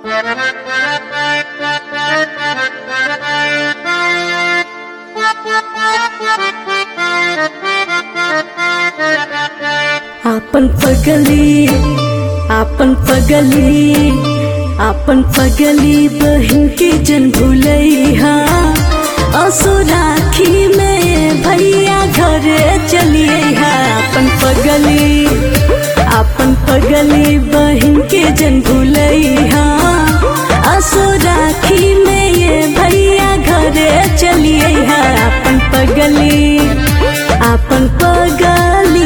आपन पगली आपन पगली आपन पगली बहन के जन भूलैहा असो राखी में भैया घरे चलिए आपन पगली आपन पगली बहन के जन भूलैहा असो राखी में ये भैया घरे चलिए आपन पगली आपन पगली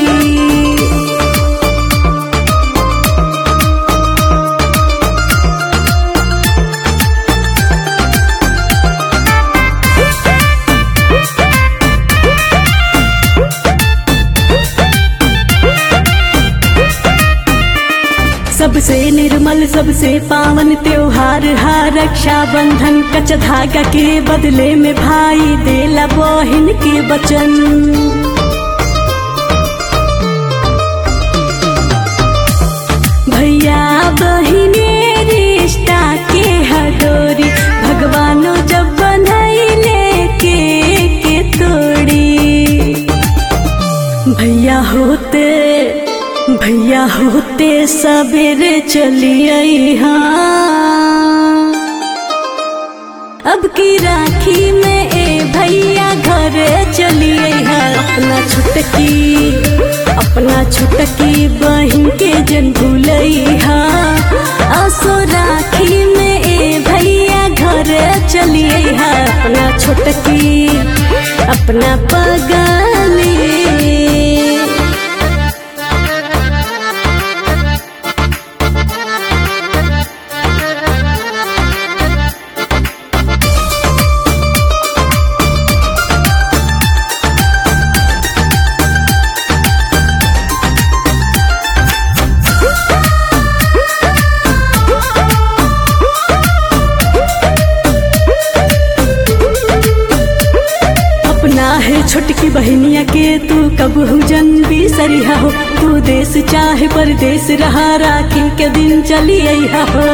सबसे निर्मल सबसे पावन त्योहार हा रक्षा बंधन कच धागा के बदले में भाई देला बहिन के वचन भैया बहिने रिश्ता के हडोरी भगवानो जब बनैले के के तोड़ी भैया होते भैया होते सवेरे चलिए हाँ अब की राखी में ए भैया घरे चलिए हाँ अपना छुटकी अपना छुटकी बहन के जन भूलैहा असो राखी में ए भैया घरे चलिए हाँ अपना छुटकी अपना पगली अपना है छोटकी बहनिया के तू कब जन बिसरिया हो तू देश चाहे परदेश रहा राखी के दिन चली अइहा हो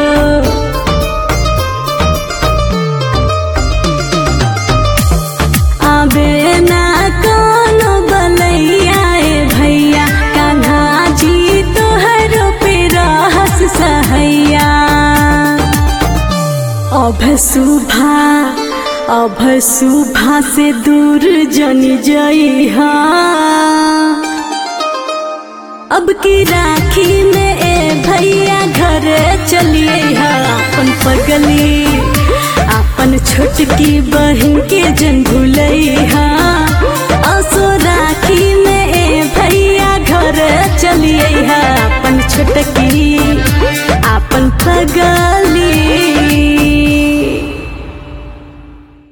आबे ना कोनो बलैया ए भैया कान्हा जी तोहरो पे रहस सहैया अभ सुभा अभ सुभा से दूर जनी जइहा अब की राखी में ए भैया घरे चलिए अपन पगली अपन छोटकी बहन के जन भूलैहा असो राखी में ए भैया घरे चलिए अपन छोटकी